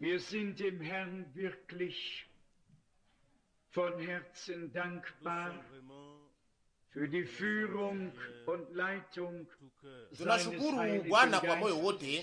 Wir sind dem Herrn wirklich von Herzen dankbar für die Führung und Leitung seines Tunashukuru Heiligen Bwana kwa moyo Geistes. wote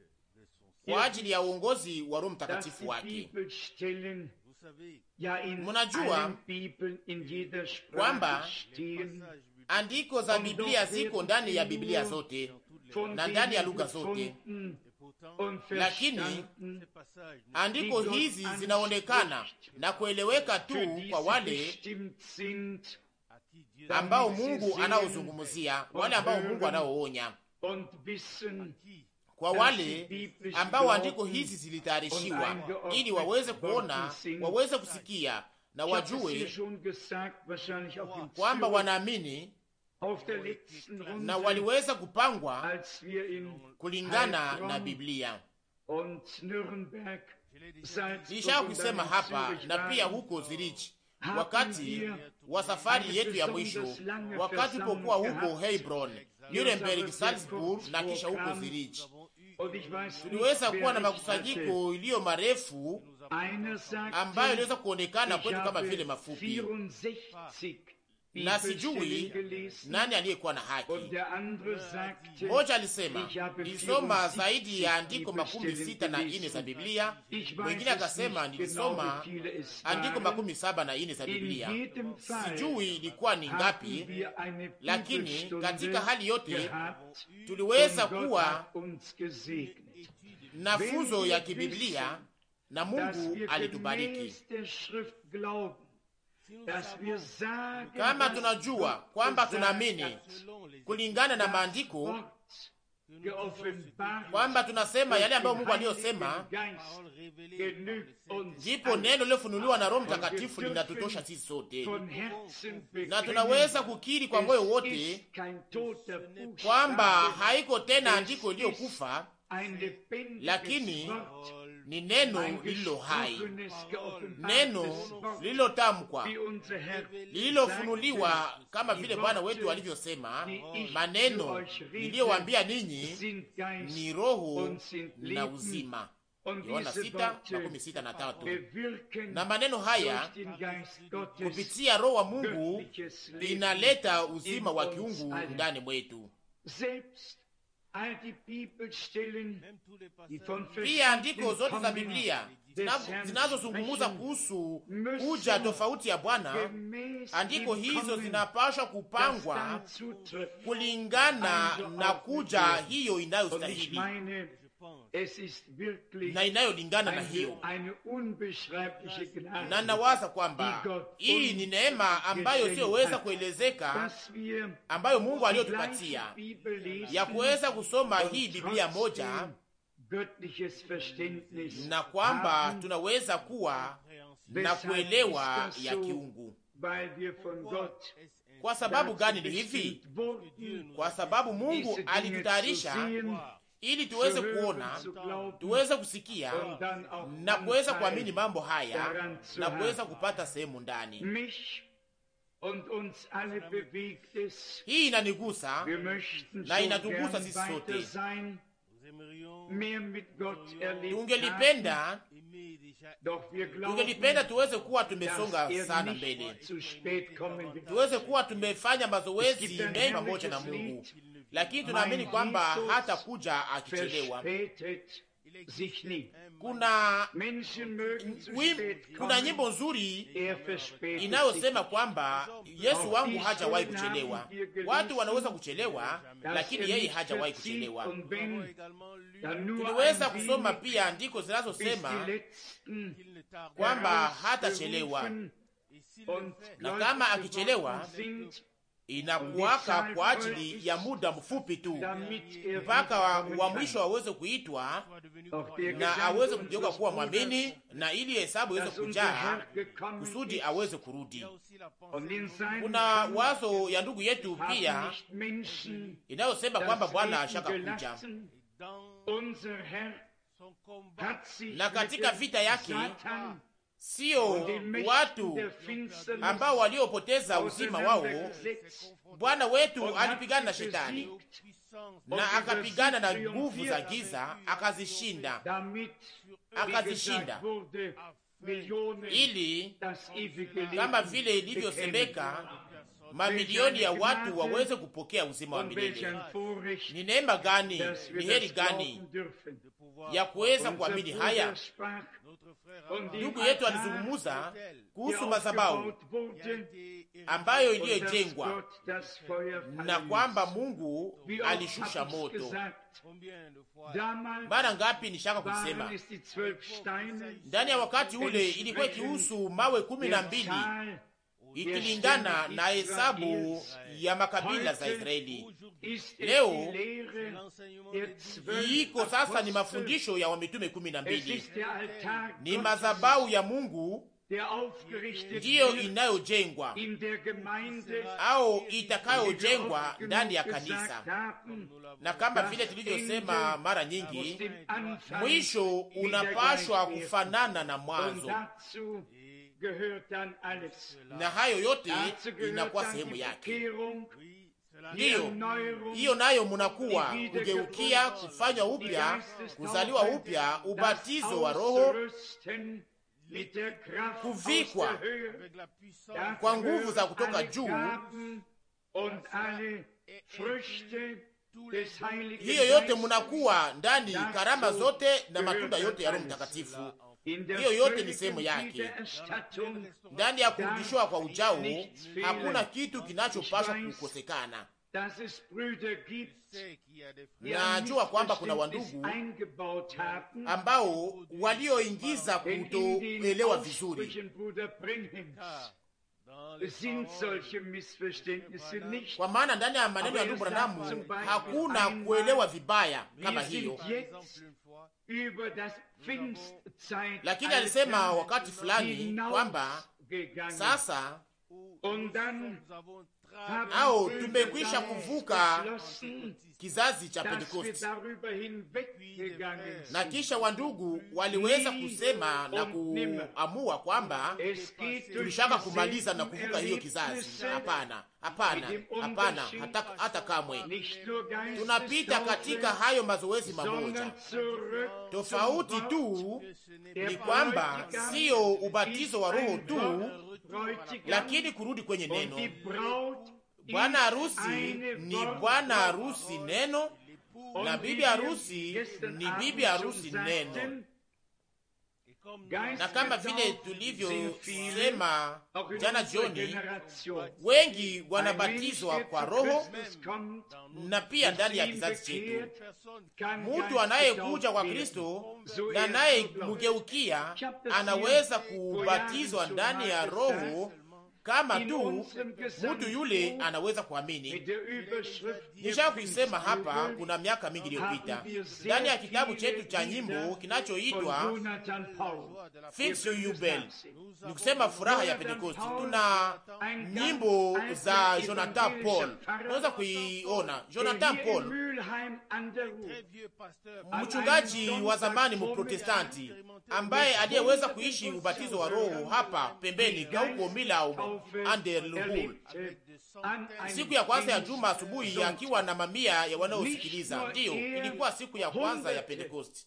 kwa ajili ya uongozi wa Roho Dass Mtakatifu die wake. Bibelstellen ja in Mnajua allen Bibeln in jeder kwamba Sprache stehen, Andiko za Biblia ziko ndani ya Biblia zote von na ndani ya denen lugha zote, gefunden und lakini verstanden, andiko hizi zinaonekana na kueleweka für tu die kwa sie wale bestimmt sind ambao Mungu anaozungumzia, wale ambao Mungu anaoonya, und wissen, kwa wale ambao andiko hizi zilitayarishiwa ili waweze kuona, waweze kusikia na ich habe es hier wajue schon gesagt, wahrscheinlich auch im kwamba Zürich, wanaamini auf der letzten na Runde, waliweza kupangwa als wir in kulingana Heilbronn na Biblia. und Nürnberg, Salzburg Nilisha und kusema dann in hapa Zürich na pia waren, huko Zurich, wakati wa safari yetu ya mwisho, wakati wakati tulipokuwa huko Hebron, Nuremberg, Salzburg na kisha huko Zurich, Und ich weiß nicht, tuliweza kuwa na wer ich hatte. makusanyiko iliyo marefu Einer sagte, ambayo iliweza kuonekana ich kwetu kama habe vile mafupi, 64 na sijui Bibelstellen gelesen. nani aliyekuwa na Und haki. der andere sagte, Mmoja alisema ich habe nilisoma 74 zaidi ya andiko makumi Bibelstellen sita na ine gelesen. za Biblia. Ich weiß Mwingine es akasema nicht genau, nilisoma wie viele es andiko waren. makumi saba na ine za In Biblia. jedem Fall Sijui ilikuwa ni hatten ngapi, wir eine lakini Bibelstunde katika hali yote gehabt tuliweza und Gott kuwa hat uns gesegnet. na funzo ya kibiblia na dass Mungu wir alitubariki. gemäß der Schrift glauben, dass wir sagen, Kama was tunajua Gott kwamba gesagt tunaamini hat, kulingana na das maandiko Wort geoffenbart kwamba tunasema yale ambayo Mungu durch den aliyosema, Heiligen Geist genügt uns ndipo alles. neno lilofunuliwa na Roho Mtakatifu linatutosha sisi sote, Von Herzen na bekennen, tunaweza kukiri kwa moyo es wote ist kein toter Buchstabe, kwamba haiko tena andiko iliyokufa, ein lebendiges lakini Wort, ni neno ein lililo hai, gesprochenes, neno geoffenbartes Wort, lililotamkwa, wie unser Herr lililofunuliwa kama vile Bwana wetu alivyosema, maneno niliyowambia ninyi sind Geist ni roho und sind na Leben. uzima. Und Yohana diese sita Worte makumi sita na tatu. bewirken Na maneno haya durch den Geist Gottes kupitia Roho wa Mungu göttliches Leben. inaleta uzima wa kiungu ndani mwetu. Selbst all die Bibelstellen, die von Pia andiko verschiedenen zote za Kommen Biblia des zina- Herrn zinazozungumza sprechen, kuhusu müssen kuja tofauti ya Bwana, gemäß andiko dem hizo Kommen, zinapashwa das kupangwa dann zutrifft. kulingana na kuja hiyo Und ich inayostahili meine, es ist wirklich na inayolingana na eine, hiyo, eine unbeschreibliche na Gnade, nawaza kwamba hii ni neema ambayo siyoweza kuelezeka, dass wir ambayo Mungu die aliyotupatia gleiche Bibel lesen ya kuweza kusoma und hii Biblia moja trotzdem göttliches Verständnis na kwamba haben, tunaweza kuwa na Weshalb kuelewa ist das ya so? kiungu. weil wir von Gott Kwa sababu dazu gani ni hivi? bestimmt wurden, Kwa sababu Mungu diese Dinge alitutayarisha zu sehen, ili zu tuweze hören, kuona, zu glauben tuweze kusikia und dann auch na kuweza Anteil kuamini mambo haya daran zu na kuweza haben. kupata sehemu ndani. Mich und uns alle bewegt es. Hii inanigusa Wir möchten so Na inatugusa gern sisi weiter sote. sein, mehr mit Gott erlebt haben. tungelipenda Doch wir glauben, tungelipenda tuweze kuwa tumesonga dass er sana nicht mbele, zu spät kommen wird. tuweze kuwa tumefanya Es mazoezi gibt ein mengi pamoja na herrliches Mungu, Lied, lakini tunaamini Mein kwamba Jesus hata kuja akichelewa. verspätet sich nie. Kuna Menschen mögen zu wim- spät kuna kommen, nyimbo nzuri er verspätet sich inayosema kwamba Yesu wangu hajawahi kuchelewa. Watu wanaweza kuchelewa, dass lakini er yeye nicht hajawahi verzieht kuchelewa. und wenn, dann nur Tuliweza ein kusoma wenig, pia andiko bis zinazosema die letzten kwamba hatachelewa, herausgerufen und na Leute kama geworden akichelewa sind, inakuwaka kwa ajili ya muda mfupi tu, damit er mpaka wa, wiederkommen wa kann. mwisho aweze kuitwa Doch der na Gedanke aweze kugeuka unseres kuwa Bruders, mwamini, na ili hesabu iweze dass unser kujaa Herr gekommen kusudi ist, aweze kurudi. und in seinem Kuna Kampf wazo ya ndugu yetu haben pia nicht Menschen inayosema kwamba das Bwana Leben ashaka kuja, gelassen. Unser Herr hat sich na katika mit dem vita yake Satan sio watu ambao waliopoteza uzima wao. Bwana wetu alipigana na shetani na akapigana na nguvu za giza, akazishinda, akazishinda ili kama vile ilivyosemeka mamilioni ya watu waweze kupokea uzima wa milele. Ni neema gani, ni heri gani ya kuweza kuamini haya. Ndugu yetu alizungumuza kuhusu madhabahu ambayo iliyojengwa na kwamba Mungu alishusha moto. Mara ngapi nishaka kusema ndani ya wakati ule ilikuwa ikihusu mawe kumi na mbili ikilingana na hesabu ya makabila za Israeli. Leo iko sasa ni mafundisho ya wamitume kumi na mbili, ni madhabahu ya Mungu ndiyo inayojengwa au itakayojengwa ndani ya kanisa, na kama vile tulivyosema mara nyingi, mwisho unapashwa kufanana na mwanzo na hayo yote inakuwa sehemu yake. Ndiyo hiyo nayo munakuwa kugeukia, kufanywa upya, kuzaliwa upya, ubatizo wa Roho, kuvikwa kwa nguvu za kutoka juu. Hiyo yote munakuwa ndani, karama zote na matunda yote ya Roho Mtakatifu. Hiyo yote ni sehemu yake. Ndani ya kurudishwa kwa ujao hakuna kitu kinachopaswa kukosekana. Najua kwamba kuna wandugu ambao walioingiza kutoelewa vizuri kwa maana ndani ya maneno ya ndugu Branamu hakuna kuelewa vibaya kama hiyo lakini alisema wakati fulani kwamba sasa au tumekwisha kuvuka kizazi cha Pentekosti, na kisha wandugu waliweza kusema na kuamua kwamba tulishaka kumaliza na kuvuka hiyo kizazi. Hapana, hapana, hapana, hata, hata kamwe. Tunapita katika hayo mazoezi mamoja. Tofauti tu ni kwamba siyo ubatizo wa Roho tu, lakini kurudi kwenye neno Bwana harusi ni bwana harusi neno, na bibi harusi ni bibi harusi neno. Na kama vile tulivyosema jana jioni, wengi wanabatizwa kwa Roho na pia ndani ya kizazi chetu, mtu anayekuja kwa Kristo na anayemgeukia anaweza kubatizwa ndani ya Roho kama tu mtu yule anaweza kuamini. Nisha kuisema hapa kuna miaka mingi iliyopita ndani ya kitabu chetu cha nyimbo kinachoitwa Fix You Bell, ni kusema furaha ya Pentekosti. Tuna nyimbo za Jonathan Paul, unaweza kuiona Jonathan Paul, mchungaji wa zamani mprotestanti ambaye aliyeweza kuishi ubatizo wa Roho hapa pembeni kauko Milau Anderluhul, siku ya kwanza ya juma asubuhi, akiwa na mamia ya wanaosikiliza. Ndiyo, ilikuwa siku ya kwanza ya Pentekosti.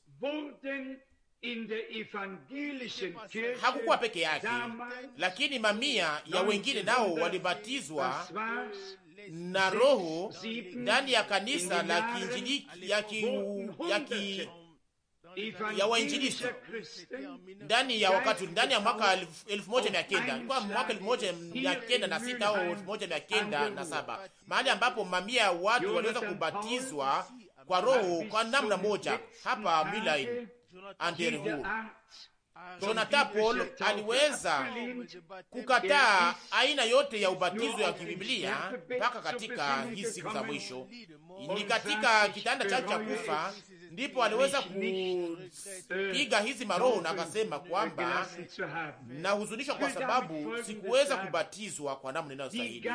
Hakukuwa peke yake, lakini mamia ya wengine nao walibatizwa na Roho ndani ya kanisa la kiinjili ya ki, ya ki, ya wainjilisti ndani ya wakati ndani ya mwaka elfu moja mia kenda ilikuwa mwaka elfu moja mia kenda na sita au elfu moja mia kenda na saba mahali ambapo mamia ya watu waliweza kubatizwa kwa Roho kwa namna moja hapa Milan Anderhu. Jonathan Paul aliweza kukataa aina yote ya ubatizo ya kibiblia mpaka katika hizi siku za mwisho. Ni katika kitanda chake cha kufa ndipo aliweza kupiga hizi maroho na akasema kwamba nahuzunishwa kwa sababu sikuweza kubatizwa kwa namna inayostahili.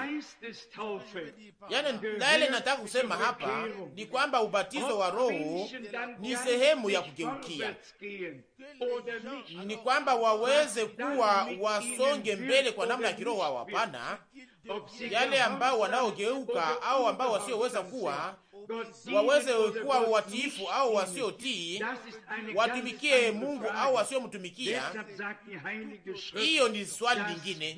Yani yale nataka kusema hapa ni kwamba ubatizo wa Roho ni sehemu ya kugeukia, ni kwamba waweze kuwa wasonge mbele kwa namna ya kiroho au hapana. Yale ambao wanaogeuka au ambao wasioweza kuwa waweze kuwa watiifu au wasiotii, watumikie Mungu au wasiomtumikia. Hiyo ni swali lingine.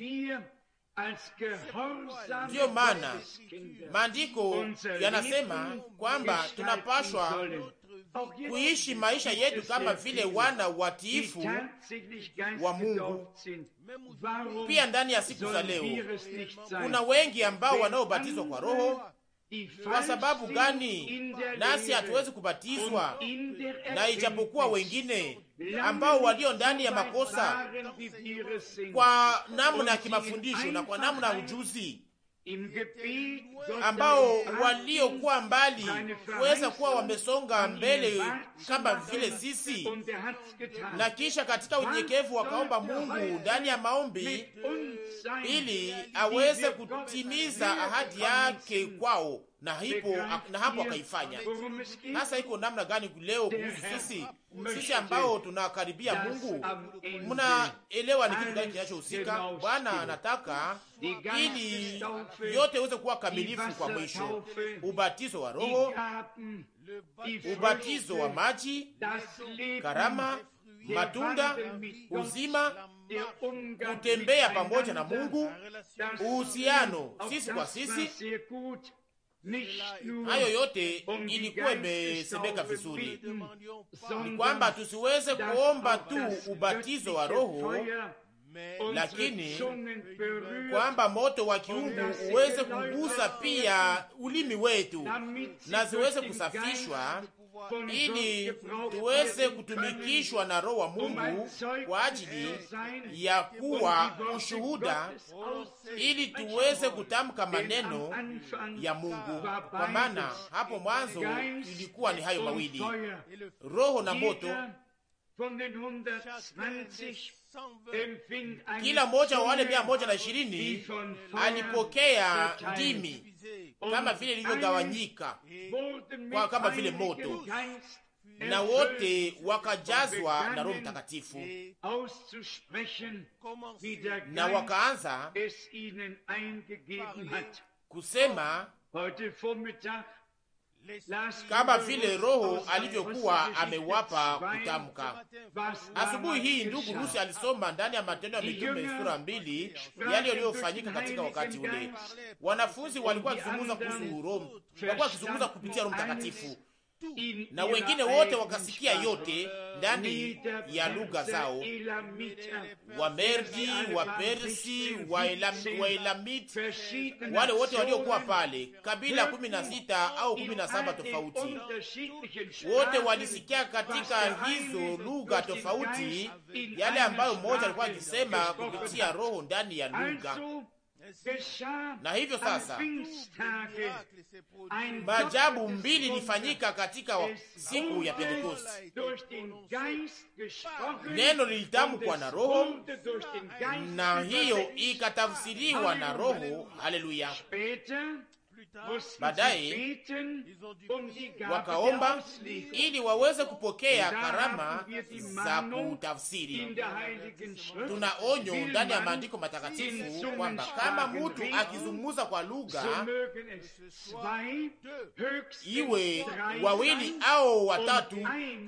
Ndiyo maana maandiko yanasema kwamba tunapashwa kuishi maisha yetu kama vile wana watiifu wa Mungu. Pia ndani ya siku za leo kuna wengi ambao wanaobatizwa kwa Roho. Kwa sababu gani nasi hatuwezi kubatizwa? Na ijapokuwa wengine ambao walio ndani ya makosa kwa namna ya kimafundisho na kwa namna ya ujuzi ambao waliokuwa mbali kuweza kuwa wamesonga mbele kama vile sisi, na kisha katika unyenyekevu wakaomba Mungu ndani ya maombi ili aweze kutimiza ahadi yake kwao, na hipo na hapo akaifanya. Sasa iko namna gani leo kuhusu sisi sisi ambao tunakaribia Mungu? Mnaelewa ni kitu gani kinachohusika? Bwana anataka ili yote iweze kuwa kamilifu kwa mwisho: ubatizo wa Roho, ubatizo wa maji, karama, matunda, uzima, kutembea pamoja na Mungu, uhusiano sisi kwa sisi. Hayo yote ilikuwa imesemeka vizuri, ni kwamba tusiweze kuomba tu ubatizo wa Roho lakini kwamba moto wa kiungu uweze kugusa pia ulimi wetu na ziweze kusafishwa, ili tuweze kutumikishwa na Roho wa Mungu kwa ajili ya kuwa ushuhuda, ili tuweze kutamka maneno ya Mungu, kwa maana hapo mwanzo ilikuwa ni hayo mawili, Roho na moto. Kila mmoja wa wale mia moja na ishirini alipokea ndimi kama vile ilivyogawanyika kwa kama vile moto, na wote wakajazwa na Roho Mtakatifu na wakaanza kusema kama vile Roho alivyokuwa amewapa kutamka. Asubuhi hii ndugu Rusi alisoma ndani ya Matendo ya Mitume sura mbili yale yaliyofanyika katika wakati ule. Wanafunzi walikuwa wakizungumza kuhusu Roho, walikuwa wakizungumza kupitia Roho Mtakatifu, na wengine wote wakasikia yote ndani ya lugha zao, Wamerdi, Wapersi, Waelamiti, wale wote waliokuwa pale, kabila kumi na sita au kumi na saba tofauti, wote walisikia katika hizo lugha tofauti yale ambayo mmoja alikuwa akisema kupitia Roho ndani ya lugha na hivyo sasa maajabu mbili ilifanyika katika siku ya Pentekosti. Neno lilitamkwa na Roho na hiyo ikatafsiriwa na Roho. Haleluya! Baadaye wakaomba ili waweze kupokea karama za kutafsiri. Tuna onyo ndani ya maandiko matakatifu kwamba kama mtu akizungumza kwa lugha, iwe wawili au watatu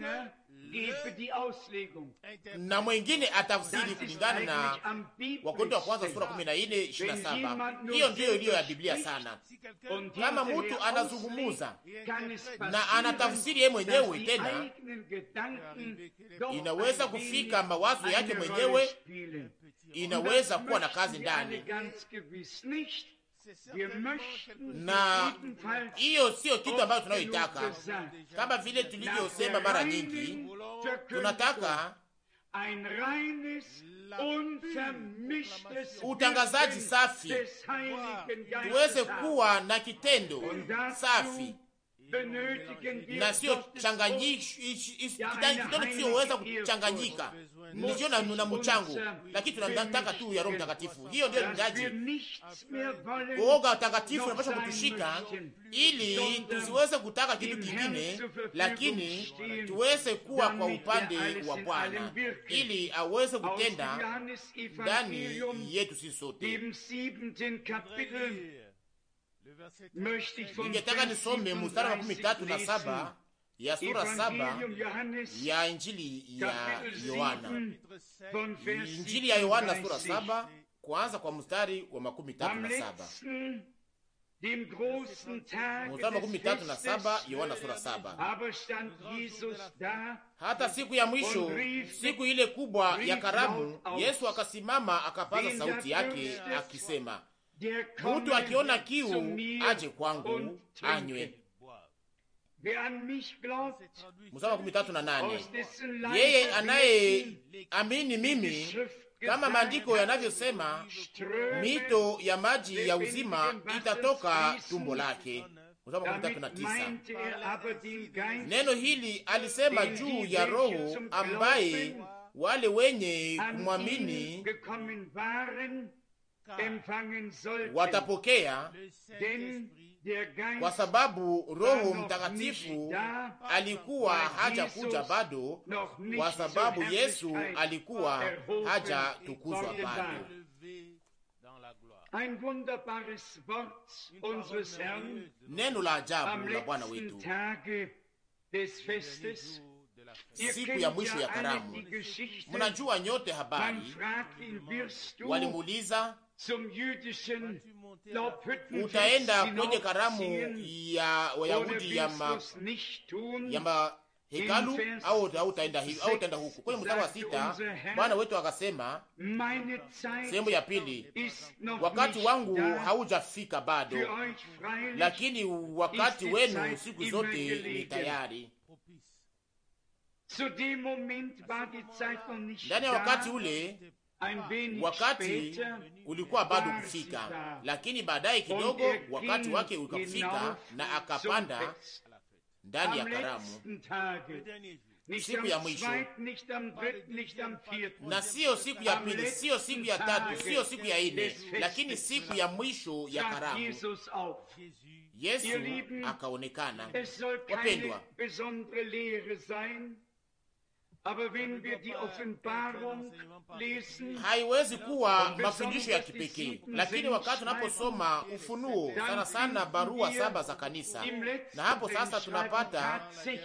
na mwengine atafsiri kulingana na Wakorintho wa kwanza sura kumi na nne ishirini na saba. Hiyo ndiyo iliyo ya Biblia sana. Kama mtu anazungumuza na anatafsiri yeye mwenyewe, tena inaweza kufika mawazo yake mwenyewe, inaweza kuwa na kazi ndani na hiyo siyo kitu ambayo tunayoitaka. Kama vile tulivyosema mara nyingi, tunataka utangazaji safi, tuweze kuwa na kitendo safi na sio kidogo kisiyoweza kuchanganyika, nisio na, na mchango, lakini tunataka tu ya Roho Mtakatifu. Hiyo ndio hitaji. Uoga takatifu unapaswa kutushika ili tusiweze kutaka kitu kingine, lakini tuweze kuwa kwa upande wa Bwana ili aweze kutenda ndani yetu sisi sote. Ningetaka nisome mstari wa makumi tatu na saba ya sura saba ya Injili ya Yohana, Injili ya Yohana sura saba kuanza kwa mstari wa makumi tatu na saba mstari makumi tatu na saba Yohana sura saba. Hata siku ya mwisho, siku ile kubwa ya karamu, Yesu akasimama akapaza sauti yake akisema, Mutu akiona kiu aje kwangu anywe. Mstari makumi tatu na nane yeye anaye amini mimi, kama maandiko yanavyosema, mito ya maji ya uzima itatoka tumbo lake. Mstari makumi tatu na tisa neno hili alisema juu ya Roho ambaye wale wenye kumwamini watapokea kwa sababu Roho Mtakatifu alikuwa hajakuja bado, kwa sababu Yesu alikuwa hajatukuzwa bado. Neno la ajabu la Bwana wetu siku ya mwisho ya karamu. Mnajua nyote habari, walimuuliza utaenda kwenye karamu ya Wayahudi ya ma, ya mahekalu au utaenda hivi au utaenda huku. Kwenye mstari wa sita Bwana wetu akasema, sehemu ya pili, wakati wangu haujafika bado, lakini wakati wenu siku zote ni tayari. Ndani ya wakati ule wakati ulikuwa bado kufika, lakini baadaye kidogo wakati wake ukafika na akapanda ndani ya karamu, siku ya mwisho, na siyo siku ya pili, siyo siku ya tatu, siyo siku ya ine, lakini siku ya mwisho ya karamu. Yesu akaonekana. Wapendwa, haiwezi kuwa mafundisho ya kipekee, lakini wakati tunaposoma Ufunuo, sana sana barua saba za kanisa, na hapo sasa tunapata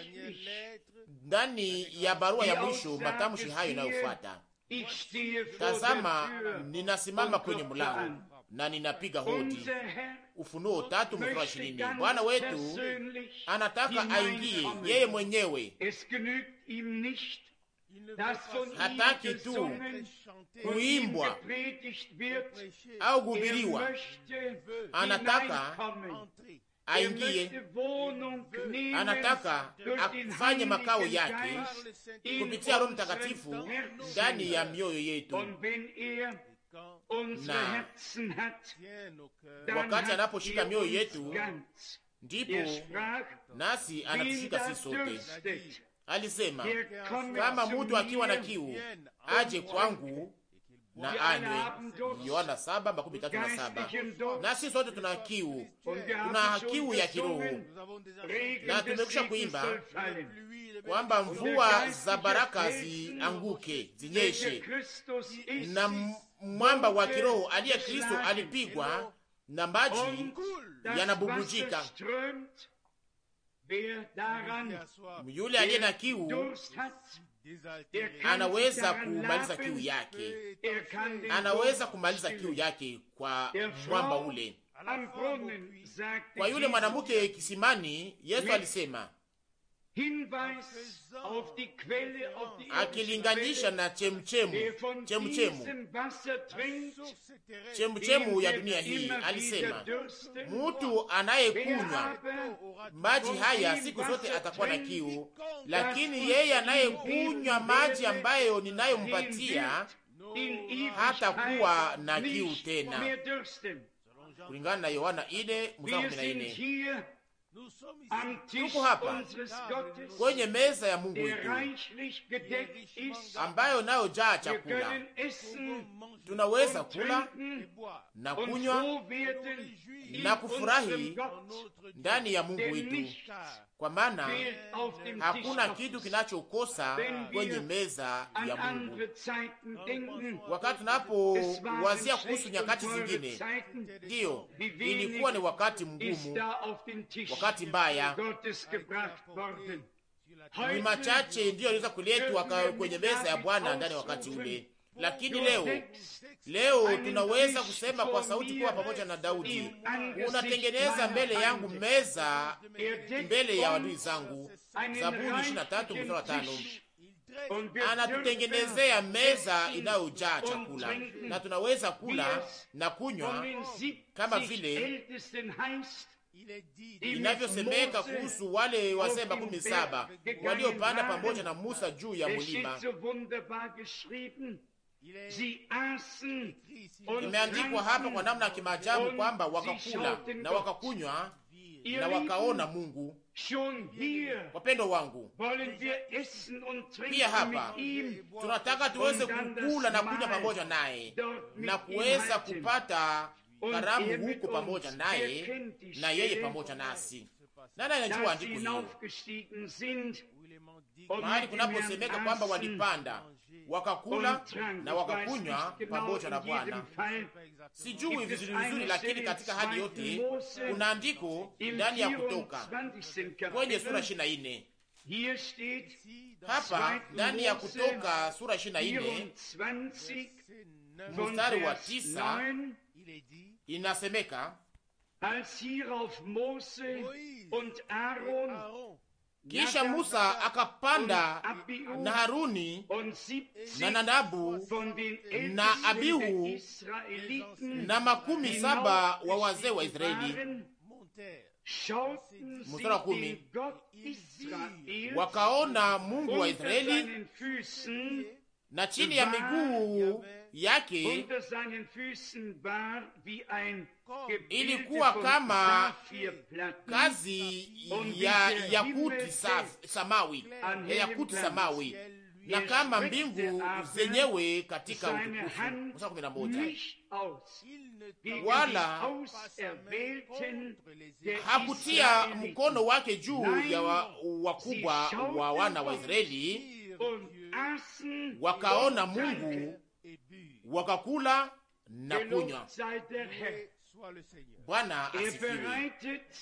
ndani ya barua ya mwisho matamshi hayo inayofuata: tazama, ninasimama kwenye mlango na ninapiga hodi. Ufunuo tatu mstari wa ishirini. Bwana wetu anataka aingie yeye mwenyewe hataki tu kuimbwa au kuhubiriwa, anataka aingie, anataka afanye makao yake kupitia Roho Mtakatifu ndani ya mioyo yetu, na wakati anaposhika mioyo yetu, ndipo nasi anatushika sisi sote. Alisema, kama mtu akiwa na kiu aje kwangu na anywe. Yohana saba makumi tatu na saba. Nasi sote tuna kiu, tuna kiu ya kiroho, na tumekwisha kuimba kwamba mvua za baraka zianguke, zinyeshe, na mwamba wa kiroho aliye Kristo alipigwa na maji yanabubujika yule aliye na kiu anaweza kumaliza kiu yake, anaweza kumaliza kiu yake kwa mwamba ule. Kwa yule mwanamke kisimani, Yesu alisema akilinganisha na chemchemu chemchemu chemchemu ya dunia hii, alisema mutu anayekunywa maji haya siku zote atakuwa na kiu, lakini yeye anayekunywa maji ambayo ninayompatia hata kuwa na kiu tena, kulingana na Yohana ine mstari kumi na ine. tuko hapa kwenye meza ya Mungu wetu ambayo nayo jaa chakula, tunaweza kula na kunywa na kufurahi ndani ya Mungu wetu, kwa maana hakuna kitu kinachokosa kwenye meza ya Mungu. Wakati tunapowazia kuhusu nyakati zingine, ndiyo ilikuwa ni wakati mgumu, wakati mbaya ni machache ndiyo aliweza kuletwa kwenye meza ya Bwana ndani ya wakati ule, lakini leo leo tunaweza kusema kwa sauti kuwa pamoja na Daudi, unatengeneza mbele yangu meza mbele ya wadui zangu. Zaburi 23 mstari wa 5. Anatutengenezea meza inayojaa chakula na tunaweza kula na kunywa kama vile inavyosemeka kuhusu wale wazee makumi saba waliopanda pamoja na Musa juu ya mulima. Imeandikwa hapa kwa namna ya kimaajabu kwamba wakakula na wakakunywa na wakaona Mungu. Wapendo wangu, pia hapa tunataka tuweze kukula na kunywa pamoja naye na kuweza kupata karamu huko pamoja naye na yeye pamoja nasi. Nani anajua andiko hiyo? Mahali kunaposemeka kwamba walipanda wakakula na wakakunywa pamoja na Bwana. Sijui vizuri vizuri, lakini katika hali yote kuna andiko ndani ya Kutoka kwenye sura ishirini na nne hapa ndani ya Kutoka sura ishirini na nne mstari wa tisa inasemeka kisha Musa akapanda na Haruni na Nadabu na Abihu na makumi saba wa wazee wa Israeli. Mstari wa kumi, wakaona Mungu wa Israeli na chini ya miguu yake ilikuwa kama kazi ya yakuti samawi ya yakuti samawi na kama mbingu zenyewe katika utukufu. Mstari kumi na moja wala hakutia mkono wake juu ya wakubwa wa wana wa Israeli, wakaona Mungu wakakula na kunywa. Bwana asifiwe.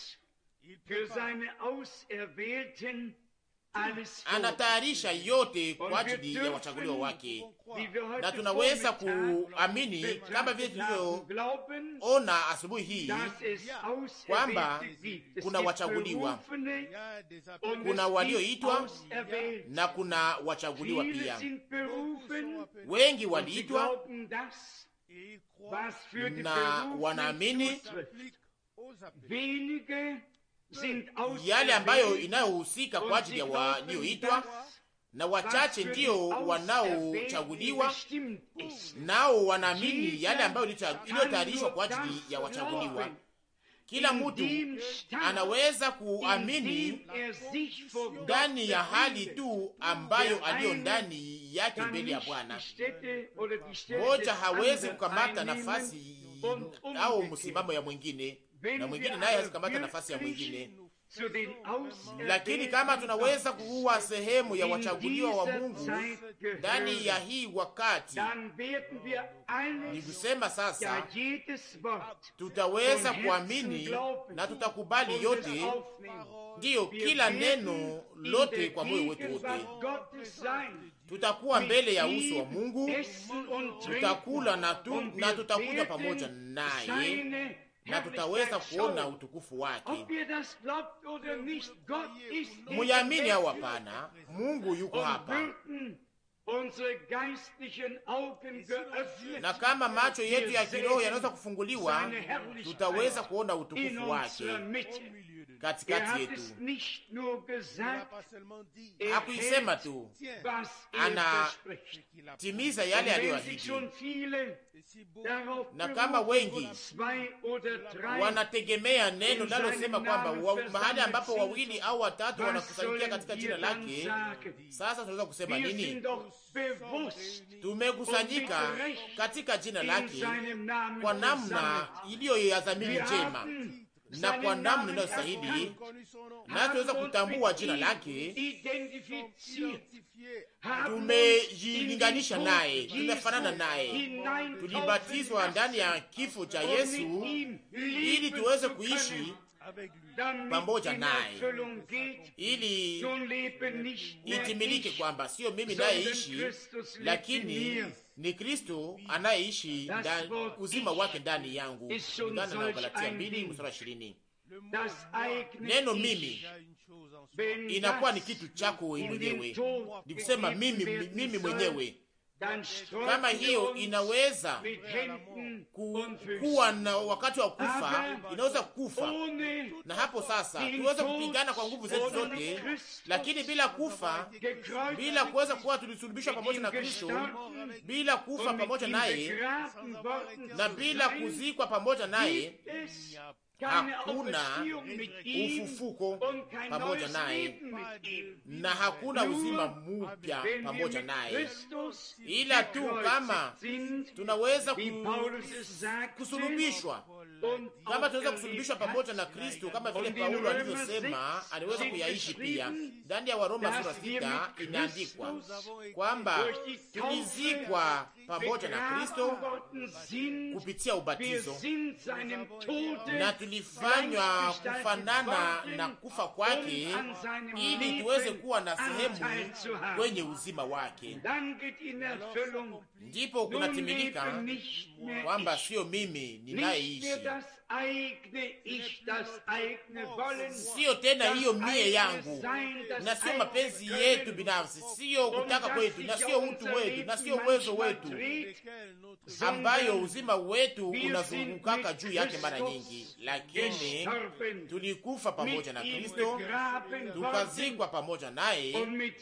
Anatayarisha yote kwa ajili ya wachaguliwa wake, na tunaweza kuamini kama vile tulivyoona asubuhi hii kwamba kuna wachaguliwa, kuna walioitwa na kuna wachaguliwa pia. Wengi waliitwa na wanaamini yale ambayo inayohusika kwa ajili ya walioitwa, na wachache ndio wanaochaguliwa, nao wanaamini yale ambayo iliyotayarishwa kwa ajili ya wachaguliwa. Kila mtu anaweza kuamini ndani ya hali tu ambayo aliyo ndani yake mbele ya Bwana. Moja hawezi kukamata nafasi au msimamo ya mwingine na mwingine naye hawezi kukamata nafasi ya mwingine. Lakini kama tunaweza kuwa sehemu ya wachaguliwa wa Mungu ndani ya hii wakati, ni kusema sasa tutaweza kuamini na tutakubali yote, ndiyo kila neno lote kwa moyo wetu wote. Tutakuwa mbele ya uso wa Mungu, tutakula na, tu, na tutakunywa pamoja naye na tutaweza kuona utukufu wake. Muyamini au hapana, Mungu yuko hapa, na kama macho yetu ya kiroho yanaweza kufunguliwa, tutaweza kuona utukufu wake katikati yetu. nicht nur gesagt, er Hakuisema hält, tu, was er Ana- verspricht. timiza yale Und wenn sich aliyoahidi. schon viele darauf Na kama berufen, wengi zwei oder drei wanategemea neno in linalosema seinem kwamba Namen wa, versammelt mahali ambapo sind, wawili au watatu was wanakusanyikia katika sollen jina wir dann lake, sagen? sasa tunaweza kusema Wir nini? sind doch bewusst Tumekusanyika katika jina in lake seinem Namen kwa namna versammelt. iliyo ya dhamiri Wir njema haben na kwa seinen namna Namen inayostahili, erkannt, na tuweza haben uns kutambua mit jina ihm lake, identifiziert, haben tumejilinganisha uns in naye, den Tod tumefanana Jesu naye, hineintaufen tulibatizwa lassen ndani ya kifo cha und Yesu mit ihm ili leben tuweze zu kuishi können, damit pamoja in naye. Erfüllung geht, ili nun lebe nicht mehr itimilike ich, kwamba sio mimi sondern nayeishi, Christus lebt in lakini mir. ni Kristo anayeishi Das ndani- Wort uzima ich wake ndani yangu, ist schon kulingana na solch Galatia ein 2 Ding. mstari wa 20. Das eigene Neno Ich, mimi wenn inakuwa ni das kitu chako in den mwenyewe, Tod ni kusema gegeben mimi, werden mimi soll, mwenyewe. dann streuten Kama wir hiyo uns inaweza mit Händen ku, und Füßen. kuwa na wakati wa kufa, Aber inaweza kufa ohne na hapo sasa den tuweze Tod kupigana kwa nguvu zetu ohne zote, Christus lakini bila kufa, gekreuzigt bila kuweza kuwa tulisulubishwa pamoja na Kristo, bila kufa und mit pamoja ihm naye begraben worden na zu bila sein, kuzikwa pamoja naye, gibt es keine hakuna Auferstehung mit ihm ufufuko und kein pamoja neues naye, Leben mit ihm. na hakuna uzima mpya Wenn wir pamoja mit naye, Christus ila tu kama gekreuzigt sind, tunaweza wie ku- Paulus es sagte, kusulubishwa und kama tunaweza auferlebt kusulubishwa hat, pamoja na Kristo, kama vile Und in Paulo Römer alivyosema, six aliweza steht kuyaishi pia. geschrieben, Ndani ya Waroma dass sura wir sita mit imeandikwa Christus kwamba durch die tulizikwa pamoja na begraben Kristo worden sind. kupitia Wir ubatizo sind seinem Tode na tulifanywa kufanana na kufa kwake um an seinem ili tuweze Leben kuwa na Anteil sehemu zu haben. kwenye uzima wake. Dann geht in Erfüllung, Ndipo nun kunatimilika lebe nicht mehr kwamba ich, sio mimi nicht ninayeishi, mehr das eigene Ich, das eigene Wollen, siyo tena das hiyo mie eigene yangu Sein, das na sio eigene mapenzi Können. yetu binafsi, siyo kutaka kwetu, na siyo utu wetu, na siyo uwezo wetu ambayo uzima wetu unazungukaka juu yake mara nyingi, lakini tulikufa pamoja na Kristo, tukazikwa pamoja naye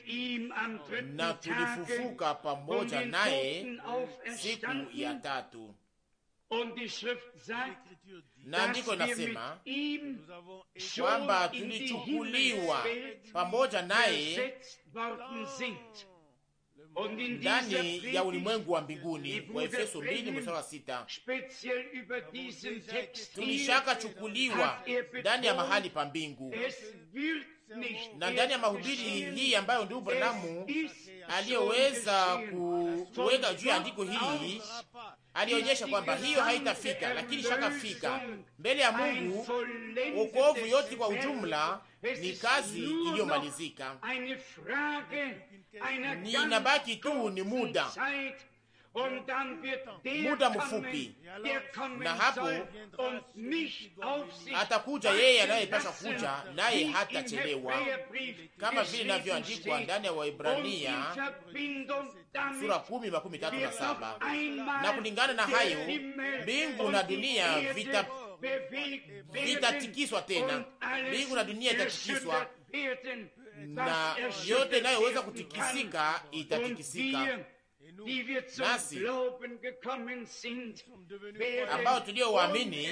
na tulifufuka pamoja naye siku ya tatu. Na andiko inasema kwamba tulichukuliwa pamoja naye ndani ya ulimwengu wa mbinguni. Wa Efeso 2 mstari wa sita. Tulishaka chukuliwa ndani ya mahali pa mbingu, na ndani ya mahubiri hii ambayo ndugu Branamu aliyoweza kuweka juu ya andiko hili alionyesha kwamba hiyo haitafika, lakini shakafika mbele ya Mungu. Wokovu yote kwa ujumla ni kazi iliyomalizika, ni inabaki tu ni muda muda mfupi, na hapo atakuja yeye anayepasha kuja, naye hatachelewa, kama vile inavyoandikwa ndani ya Waibrania sura kumi makumi tatu na saba. Na kulingana na hayo mbingu na dunia vita vitatikiswa tena, mbingu na dunia itatikiswa, na yote inayoweza kutikisika itatikisika nasi ambao tulio waamini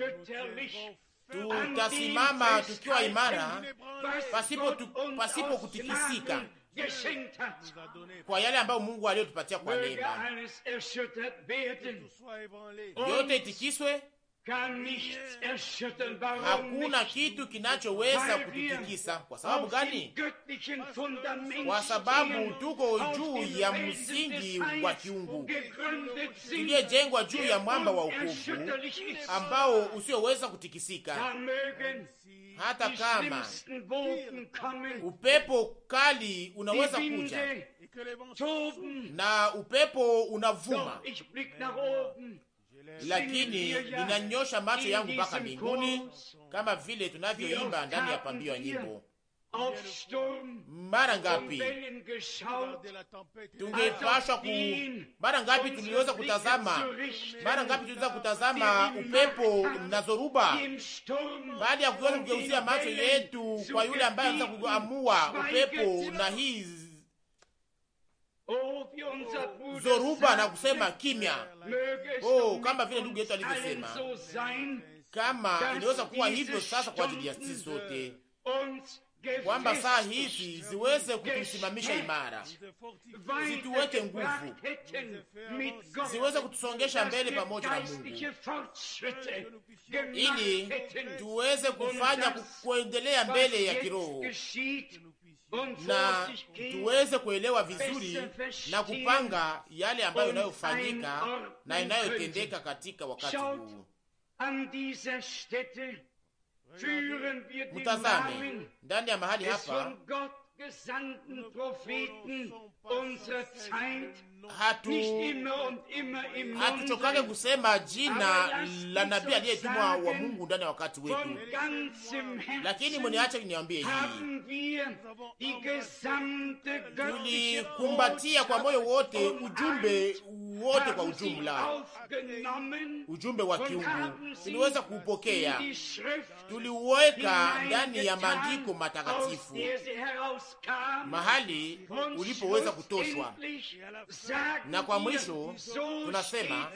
tutasimama tukiwa imara pasipo, tu, pasipo kutikisika kwa yale ambayo Mungu aliyotupatia kwa neema. Yote itikiswe, hakuna kitu kinachoweza kututikisa. Kwa sababu gani? Kwa sababu tuko juu ya msingi wa kiungu tuliyejengwa juu ya mwamba wa ukovu ambao usioweza kutikisika. Hata kama upepo kali unaweza kuja na upepo unavuma lakini ninanyosha macho yangu mpaka mbinguni, kama vile tunavyoimba ndani ya pambio ya nyimbo, mara ngapi tungepashwa ku, mara ngapi tuliweza kutazama, mara ngapi tuliweza kutazama upepo na zoruba, baada ya kuweza kugeuzia macho yetu kwa yule ambaye anaweza kuamua upepo na hii zoruba na kusema kimya. Oh, kama vile ndugu yetu alivyosema, kama inaweza kuwa hivyo sasa kwa ajili ya sisi sote kwamba saa hizi ziweze kutusimamisha imara, zituweke nguvu, ziweze kutusongesha mbele pamoja na Mungu, ili tuweze kufanya kuendelea mbele ya kiroho na tuweze kuelewa vizuri na kupanga yale ambayo inayofanyika na inayotendeka katika wakati huu. Mtazame ndani ya mahali hapa, hatu hatuchokake kusema jina la nabii aliyetumwa wa Mungu ndani ya wakati wetu, lakini mniache niambie hii, tulikumbatia kwa moyo wote ujumbe wote kwa ujumla, ujumbe wa kiungu tuliweza kuupokea, tuliuweka ndani ya maandiko matakatifu, mahali ulipoweza kutoshwa. Na kwa mwisho tunasema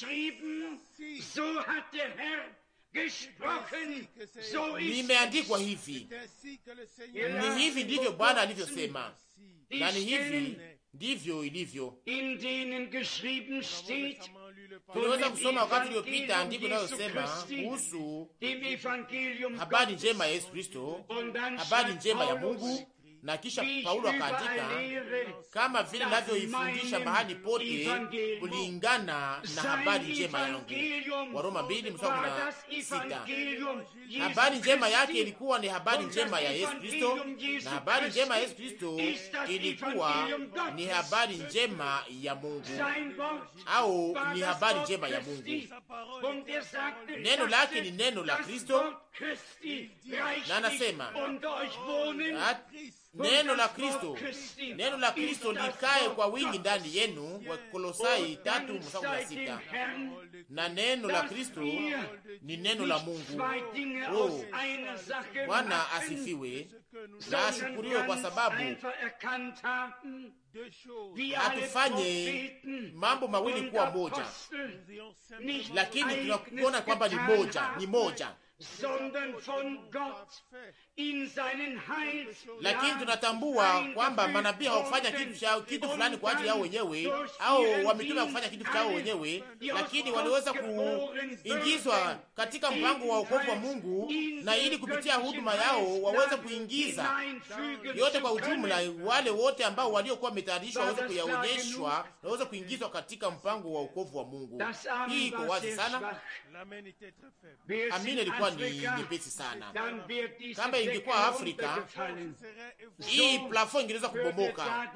nimeandikwa hivi, ni hivi ndivyo Bwana alivyosema, na ni hivi ndivyo ilivyo. Tuliweza kusoma wakati uliopita andiko inayosema kuhusu habari njema ya Yesu Kristo, habari njema ya Mungu na kisha Paulo akaandika kama vile navyoifundisha mahali pote kulingana na habari njema yangu. Waroma mbili mstari na sita. Habari njema yake ilikuwa ni habari njema ya Yesu Kristo, na habari njema ya Yesu Kristo ilikuwa ni habari njema ya Mungu, au ni habari njema ya Mungu. Neno lake ni neno la Kristo, na anasema neno la Kristo, neno la Kristo likae kwa wingi ndani yenu, wa Kolosai tatu mstari wa sita. Na neno la Kristo ni neno la Mungu. Oh, Bwana asifiwe na ashukuriwe, kwa sababu hatufanye mambo mawili kuwa moja, lakini tunakuona kwamba ni moja, ni moja lakini tunatambua kwamba manabii hawakufanya kitu cha kitu fulani kwa ajili yao wenyewe, au wametumwa kufanya kitu chao wenyewe, lakini waliweza kuingizwa katika mpango wa wokovu wa Mungu, na ili kupitia huduma yao waweze kuingiza yote kwa ujumla, wale wote ambao waliokuwa wametayarishwa waweze kuyaonyeshwa, waweze kuingizwa katika mpango wa wokovu wa Mungu. Hii iko wazi sana. Amina ilikuwa ni nyepesi sana. Kama ingekuwa Afrika, hii plafo ingeweza kubomoka.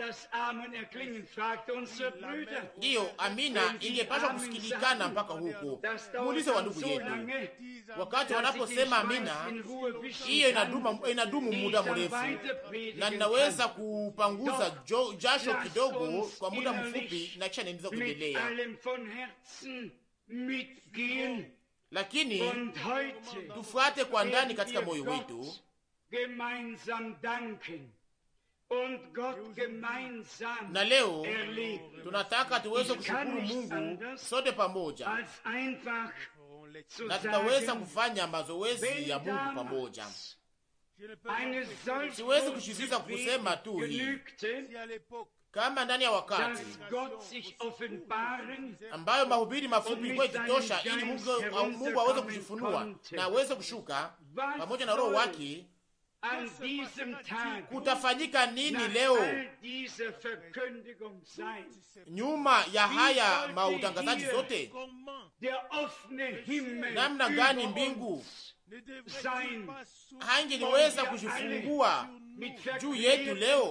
Ndiyo, amina ingepaswa kusikilikana mpaka huko. Muulize wa ndugu yetu, wakati wanaposema amina, hiyo inadumu, inadumu muda mrefu, na ninaweza kupanguza jo, jasho kidogo kwa muda mfupi, na kisha niendeleza kuendelea lakini tufuate kwa ndani katika moyo wetu na leo tunataka tuweze kushukuru Mungu sote pamoja, na tutaweza kufanya mazoezi ya Mungu pamoja. Siwezi kushiziza kusema tu hii kama ndani ya wakati ambayo mahubiri mafupi ilikuwa ikitosha ili Mungu aweze kujifunua na aweze kushuka pamoja na Roho wake. Kutafanyika nini leo nyuma ya haya mautangazaji zote? Namna gani mbingu haingeliweza kujifungua juu yetu leo,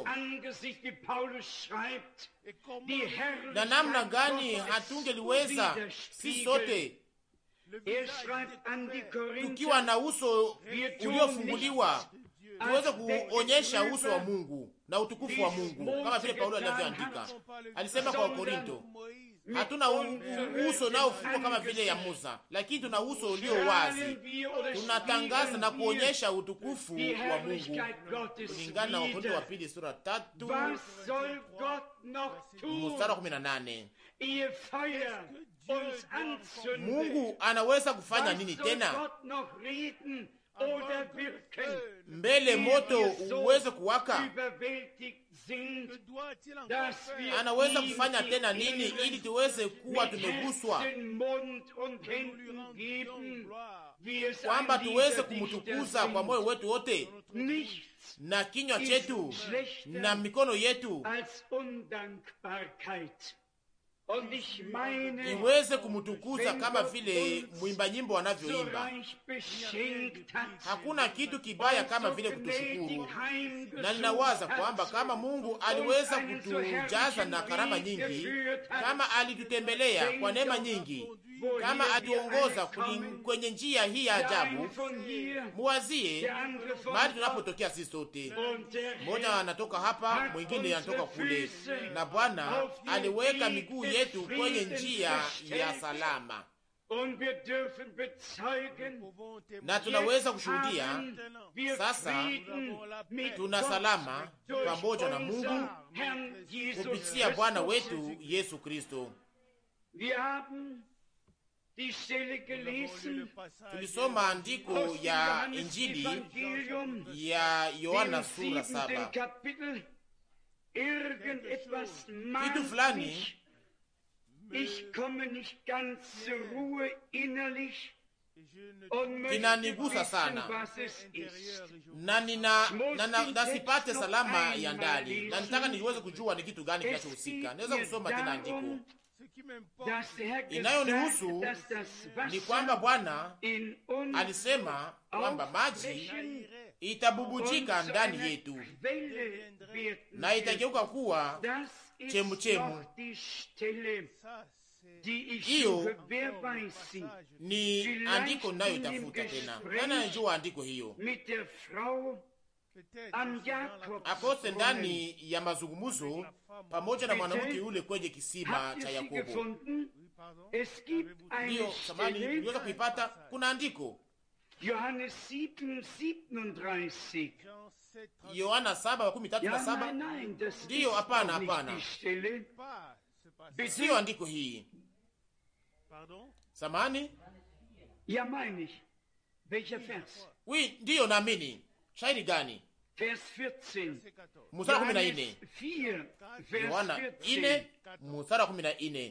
na namna gani hatungeliweza si sote tukiwa na uso uliofunguliwa tuweze kuonyesha uso wa Mungu na utukufu wa Mungu, kama vile Paulo alivyoandika. Alisema kwa Korinto, hatuna uso nao fungwa kama vile ya Musa, lakini tuna uso ulio wazi. Tunatangaza na kuonyesha utukufu wa Mungu, kulingana na Wakorintho wa pili sura tatu mstari wa kumi na nane. Mungu anaweza kufanya nini tena mbele moto uweze kuwaka? Anaweza kufanya tena nini ili tuweze kuwa tumeguswa, kwamba tuweze kumtukuza kwa moyo wetu wote na kinywa chetu na mikono yetu iweze kumtukuza kama vile mwimba nyimbo anavyoimba. Hakuna kitu kibaya kama vile kutushukuru, na ninawaza kwamba kama Mungu aliweza kutujaza na karama nyingi, kama alitutembelea kwa neema nyingi, kama atuongoza kwenye njia hii ya ajabu, muwazie mahali tunapotokea sisi sote. Mmoja anatoka hapa, mwingine anatoka kule, na Bwana aliweka miguu yetu kwenye njia ya salama, na tunaweza kushuhudia sasa tuna salama pamoja na Mungu kupitia Bwana wetu Yesu Kristo. Tulisoma andiko ya Injili ya Yohana sura saba. Kitu fulani kinanigusa sana na nina na, na, nasipate salama ya ndani, na nitaka niweze kujua ni kitu gani kinachohusika. Naweza kusoma tena andiko inayonihusu ni kwamba Bwana alisema kwamba maji itabubujika ndani yetu na itageuka kuwa chemuchemu. Hiyo ni andiko ninayotafuta tena, nani anajua andiko hiyo? akose ndani ya mazungumzo pamoja na mwanamke yule kwenye kisima cha Yakobo. Ndiyo samani uliweza kuipata. Kuna andiko Yohana saba makumi tatu na saba. Ndiyo, hapana, hapana, siyo andiko hii. Samani wi, ndiyo naamini. Shairi gani? Musara kumi na ine Yohana ine musara kumi na ine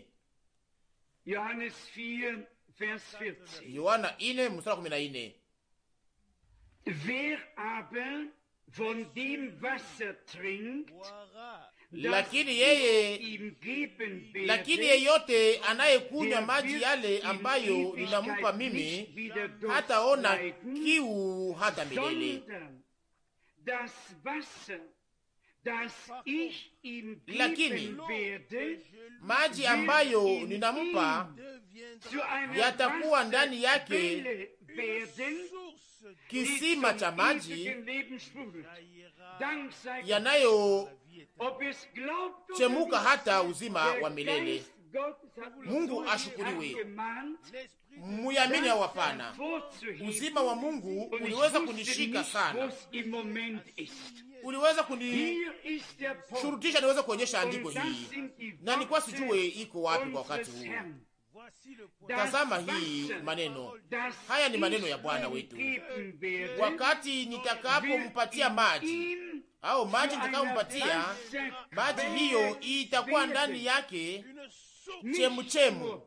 Yohana ine musara kumi na ine lakini yeye lakini yeyote anayekunywa maji yale ambayo ninampa mimi hataona kiu hata milele lakini maji ambayo ninampa yatakuwa ndani yake kisima cha maji yanayochemuka hata uzima wa milele. Mungu ashukuriwe. Muyamini au hapana? Uzima wa Mungu uliweza kunishika sana, uliweza kunishurutisha niweze kuonyesha andiko hii, na nilikuwa sijue iko wapi kwa wakati huu. Tazama hii maneno haya, ni maneno ya Bwana wetu. Wakati nitakapompatia maji au maji nitakayompatia maji, hiyo itakuwa ndani yake chemuchemu,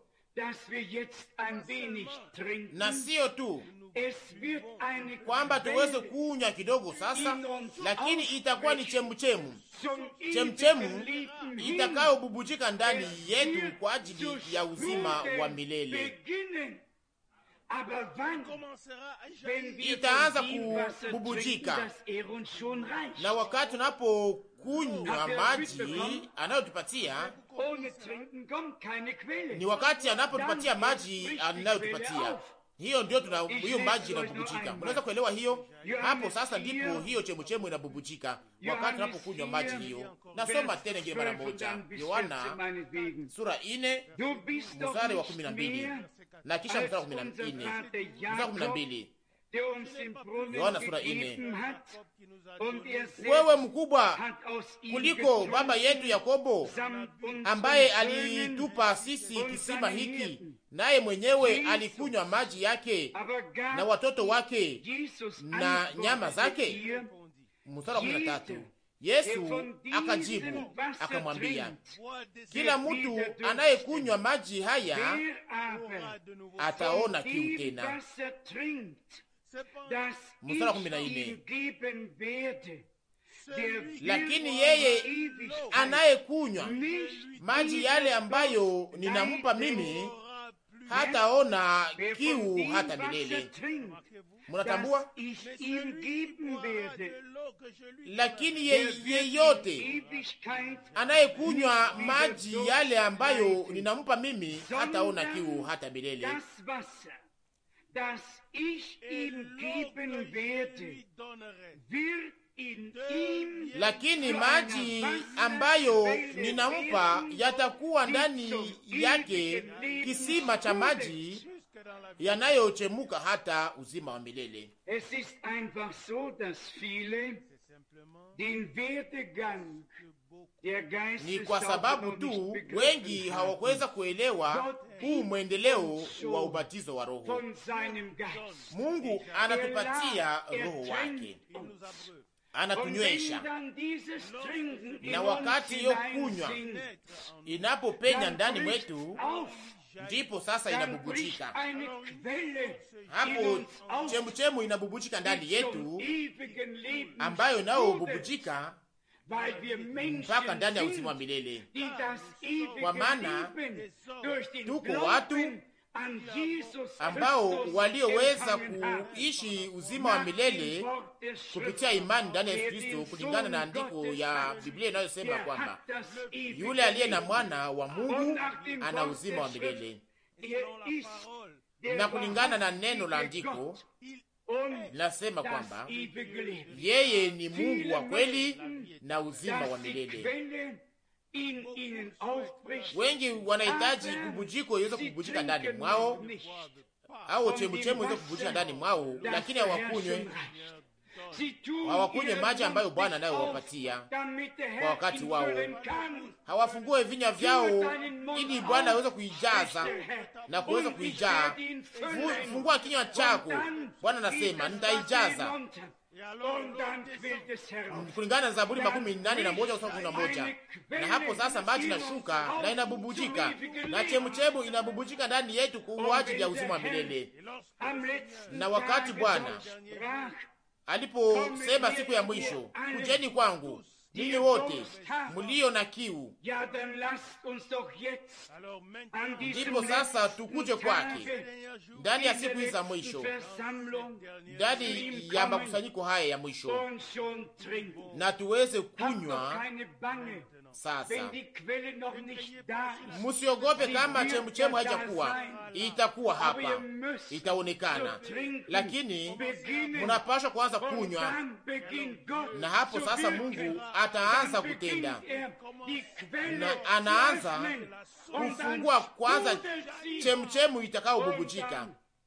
na sio tu kwamba tuweze kunywa kidogo sasa, lakini itakuwa ni chemuchemu, chemuchemu itakayobubujika ndani yetu kwa ajili ya uzima wa milele. Itaanza kububujika, na wakati tunapokunywa maji anayotupatia ni wakati anapotupatia maji anayotupatia hiyo ndio tuna hiyo maji inabubujika. Unaweza kuelewa hiyo hapo? Sasa ndipo hiyo chemuchemu inabubujika wakati tunapokunywa maji hiyo. Nasoma tena ingine mara moja, Yohana sura ine mstari wa kumi na mbili na kisha mstari wa kumi na nne mstari wa kumi na mbili Yohana sura ine. Wewe mkubwa kuliko baba yetu Yakobo ambaye alitupa sisi kisima hiki, naye mwenyewe alikunywa maji yake na watoto wake na nyama zake. Mstari wa kumi na tatu. Yesu akajibu akamwambia, kila mtu anayekunywa maji haya ataona kiu tena. Mstari wa kumi na nne lakini yeye anayekunywa maji yale ambayo ninampa mimi hataona kiu hata milele. Munatambua? Lakini yeyote anayekunywa maji yale ambayo ninampa mimi hataona kiu hata milele. Lakini maji ambayo ninampa yatakuwa ndani yake kisima cha maji yanayochemuka hata uzima wa milele. Ni kwa sababu tu wengi hawakuweza kuelewa huu mwendeleo wa ubatizo wa Roho. Mungu anatupatia Roho wake, anatunywesha, na wakati hiyo kunywa inapopenya ndani mwetu ndipo sasa inabubujika hapo, chemuchemu inabubujika ndani yetu, ambayo nayo bubujika mpaka ndani ya uzima wa milele, kwa maana tuko watu ambao walioweza kuishi uzima wa milele kupitia imani ndani ya Yesu Kristo, kulingana na andiko ya Biblia inayosema kwamba yule aliye na mwana wa Mungu ana uzima wa milele, na kulingana na neno la andiko linasema kwamba yeye ni Mungu wa kweli na uzima wa milele. Wengi wanahitaji kubujiko iweze kubujika ndani mwao, au chemuchemu iweze kubujika ndani mwao, lakini hawakunywe hawakunywe maji ambayo Bwana anayowapatia kwa wakati wao. Hawafungue vinywa vyao ili Bwana aweze kuijaza na kuweza kuijaa. Fungua kinywa chako, Bwana anasema nitaijaza kulingana na Zaburi makumi nane na moja kumi na moja. Na hapo sasa maji nashuka na inabubujika na chemuchemu inabubujika ndani yetu kwa ajili ya uzima wa milele. Na wakati Bwana aliposema siku ya mwisho, kujeni kwangu ninyi wote mlio na kiu, ndipo sasa tukuje kwake ndani ya siku hizi za mwisho, ndani ya makusanyiko haya ya mwisho, na tuweze kunywa sasa. Musiogope kama chemuchemu haijakuwa, itakuwa hapa, itaonekana, lakini munapashwa kuanza kunywa, na hapo sasa Mungu ataanza kutenda, na anaanza kufungua kwanza chemuchemu itakayobubujika,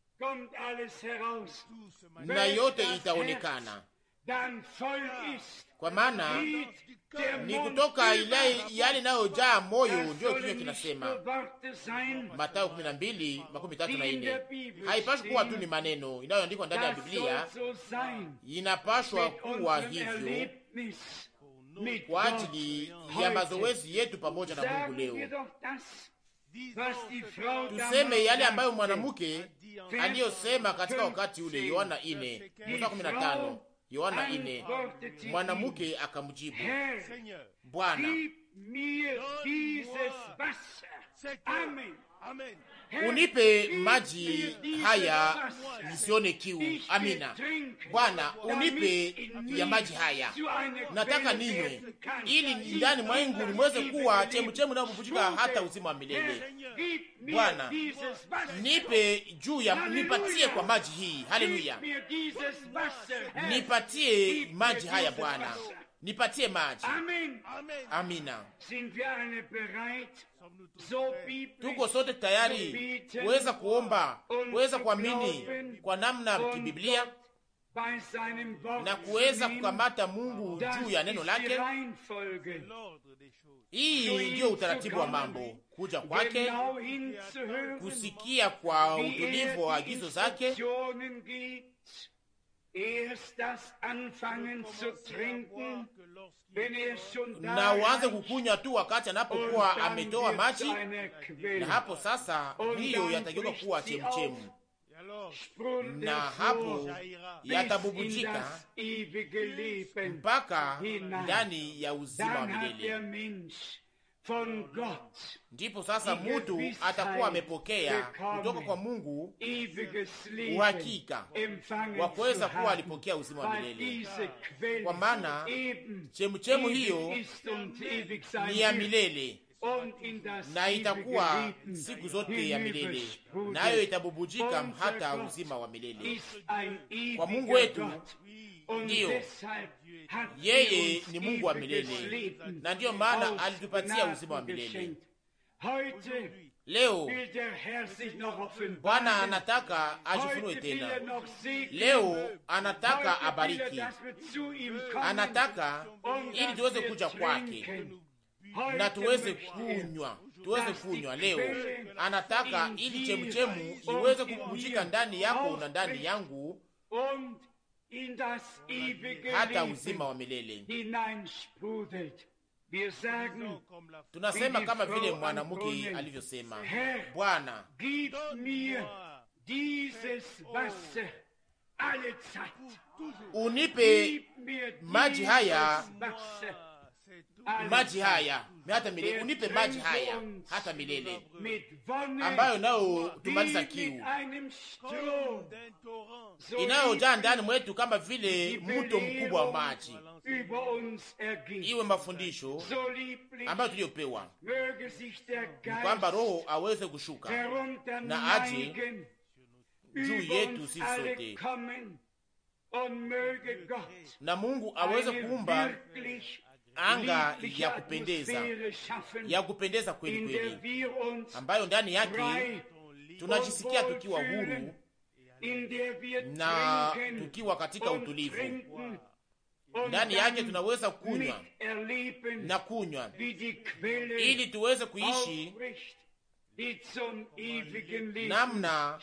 na yote itaonekana kwa maana ni kutoka ile yale inayojaa moyo ndiyo kinywa kinasema. Mathayo 12 makumi tatu na nne. Haipashwi kuwa tu ni maneno inayoandikwa ndani ya Biblia, inapashwa kuwa hivyo kwa ajili ya mazoezi yetu pamoja na Mungu leo. Tuseme yale ambayo mwanamke aliyosema katika wakati ule, Yohana 4 mstari 15. Yohana ine. Mwanamke akamjibu, Bwana, unipe maji haya nisione kiu. Amina Bwana, unipe ya maji haya, nataka ninywe, ili ndani mwangu nimweze kuwa chemchemu inayobubujika hata uzima wa milele. Bwana, nipe juu ya, nipatie kwa maji hii. Haleluya, nipatie maji haya Bwana, nipatie maji. Amina. Tuko sote tayari kuweza kuomba, kuweza kuamini kwa namna kibiblia na kuweza kukamata Mungu juu ya neno lake. Hii ndiyo utaratibu wa mambo, kuja kwake, kusikia kwa utulivu wa agizo zake na uanze kukunywa tu wakati anapokuwa ametoa maji, na hapo sasa hiyo yatageuka kuwa chemchemu, na hapo yatabubujika mpaka ndani ya uzima wa milele. Ndipo sasa mutu atakuwa amepokea kutoka kwa Mungu uhakika wa kuweza kuwa alipokea uzima wa milele, kwa maana chemuchemu hiyo ni ya milele na itakuwa siku zote ya milele, nayo itabubujika hata uzima wa milele. Kwa Mungu wetu ndiyo yeye ni Mungu wa milele, na ndiyo maana alitupatia uzima wa milele. Leo Bwana anataka ajifunue tena. Leo anataka abariki, anataka ili tuweze kuja kwake na tuweze kunywa, tuweze kunywa. Leo anataka ili chemuchemu iweze kububujika ndani yako na ndani yangu hata uzima wa milele. Tunasema kama vile mwanamke alivyosema, Bwana, unipe maji haya maji haya hata milele, unipe maji haya hata milele, ambayo nayo tumaliza kiu inayojaa ndani mwetu kama vile mto mkubwa wa maji. Iwe mafundisho ambayo tuliyopewa ni kwamba Roho aweze kushuka na aje juu yetu sisi sote, na Mungu aweze kuumba anga ya kupendeza ya kupendeza kweli kweli, ambayo ndani yake tunajisikia tukiwa huru na tukiwa katika utulivu. Ndani yake tunaweza kunywa na kunywa ili tuweze kuishi namna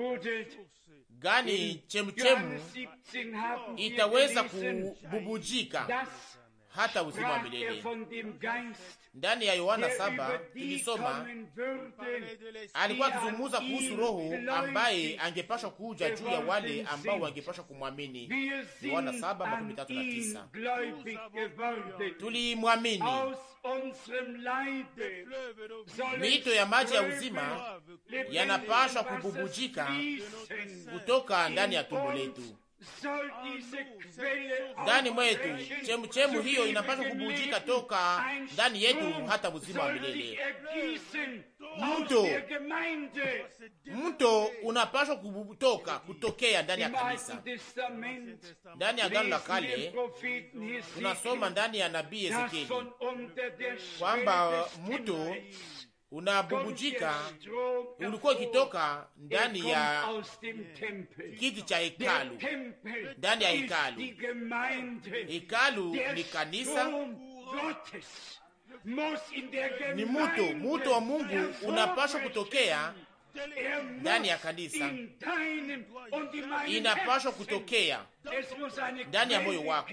gani chemchemu itaweza kububujika hata uzima wa milele. Ndani ya Yohana saba tulisoma alikuwa akizungumza kuhusu Roho ambaye angepashwa kuja juu ya wale ambao wangepashwa kumwamini. Yohana saba makumi tatu na tisa. Tulimwamini, mito ya maji ya uzima yanapashwa kububujika kutoka ndani ya tumbo letu ndani mwetu. Chemuchemu hiyo inapaswa kubujika toka ndani yetu hata uzima wa milele. Mto mto unapaswa kutoka kutokea ndani ya kanisa. Ndani ya Agano la Kale tunasoma ndani ya nabii Ezekieli kwamba mto unabubujika ulikuwa ukitoka ndani ya kiti cha hekalu, ndani ya hekalu. Hekalu ni kanisa, ni muto, muto wa Mungu unapashwa kutokea ndani ya kanisa, inapashwa kutokea ndani ya moyo wako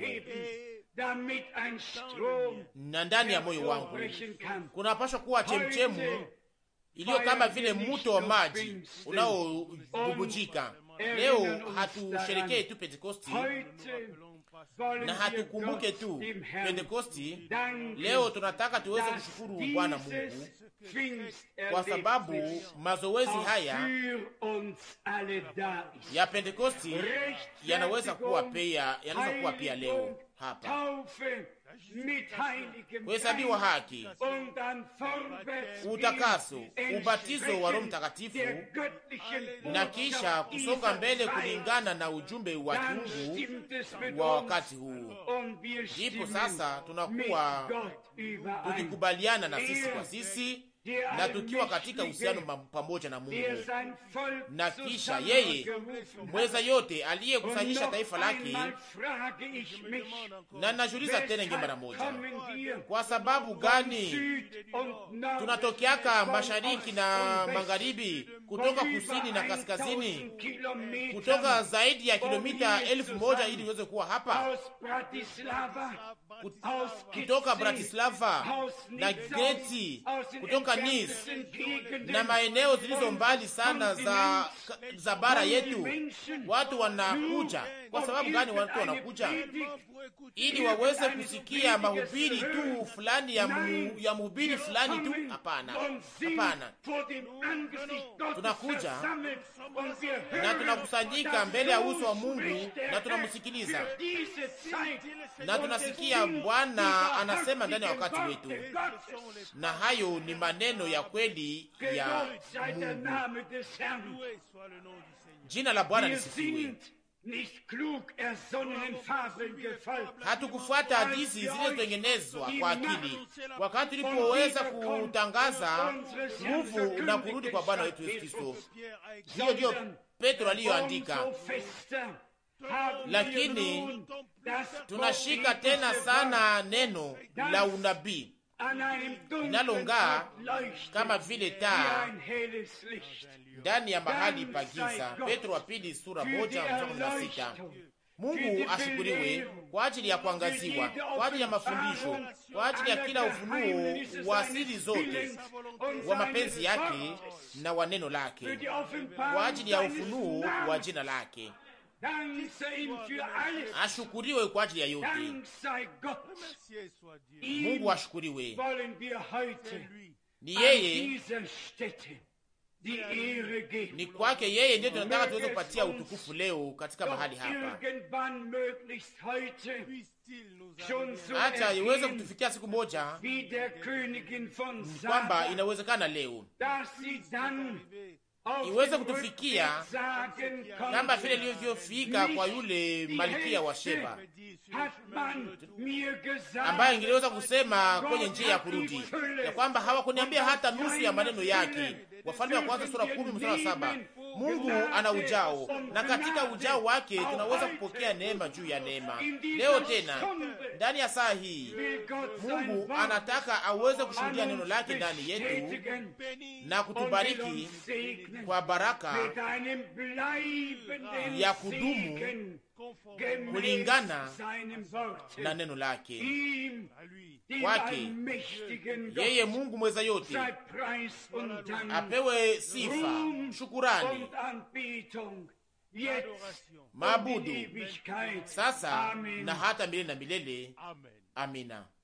na ndani ya moyo wangu kunapashwa kuwa chemchemu iliyo kama vile mto wa maji unaobubujika. Leo hatusherekee tu Pentekosti, na hatukumbuke tu Pentekosti. Leo tunataka tuweze kushukuru Bwana Mungu kwa sababu mazoezi haya ya Pentekosti yanaweza kuwa pia, yanaweza kuwa pia leo hapa kuhesabiwa haki, utakaso, ubatizo wa Roho Mtakatifu na kisha kusonga mbele kulingana na ujumbe wa kiungu wa wakati huu. Ndipo sasa tunakuwa tukikubaliana na sisi kwa sisi na tukiwa katika uhusiano pamoja na Mungu, na kisha yeye mweza yote aliyekusanyisha taifa lake. Na najuliza tena inge mara moja, kwa sababu gani tunatokeaka mashariki na magharibi, kutoka kusini na kaskazini, kutoka zaidi ya kilomita elfu moja ili iweze kuwa hapa kutoka Bratislava na Geti, kutoka Nice na maeneo zilizo mbali sana za, za bara yetu. Watu wanakuja kwa sababu gani? Watu wanakuja ili waweze kusikia mahubiri tu fulani ya, mu, ya mhubiri fulani tu? Hapana, hapana, tunakuja na tunakusanyika mbele ya uso wa Mungu na tunamsikiliza na tunasikia Bwana anasema ndani ya wakati wetu, na hayo ni maneno ya kweli ya Mungu. Jina la Bwana lisifiwe. Hatukufuata hadithi zilizotengenezwa kwa akili wakati tulipoweza kutangaza nguvu na kurudi kwa Bwana wetu Yesu Kristo. Hiyo ndiyo Petro aliyoandika lakini tunashika tena sana neno la unabii linalong'aa kama vile taa ndani ya mahali pa giza. Petro wa pili sura moja mstari kumi na sita. Mungu ashukuriwe kwa ajili ya kuangaziwa, kwa ajili ya mafundisho, kwa ajili ya kila ufunuo wa siri zote wa mapenzi yake na wa neno lake, kwa ajili ya ufunuo wa jina lake. Ashukuriwe kwa ajili ya yote. Mungu ashukuriwe. Ni yeye, ni kwake yeye ndiyo tunataka tuweze kupatia utukufu leo katika mahali hapa, hata iweze kutufikia siku moja, kwamba inawezekana leo iweze kutufikia kama vile ilivyofika kwa yule malkia wa Sheba ambaye ingeliweza kusema kwenye njia ya kurudi ya kwamba hawakuniambia hata nusu ya maneno yake. Wafalme wa Kwanza sura kumi mstari wa saba. Mungu ana ujao na katika ujao wake tunaweza kupokea neema juu ya neema. Leo tena ndani ya saa hii Mungu anataka aweze kushuhudia neno lake ndani yetu na kutubariki kwa baraka ya kudumu kulingana na neno lake. Kwake yeye Mungu mweza yote apewe sifa, shukurani, maabudu sasa na hata milele na milele. Amina.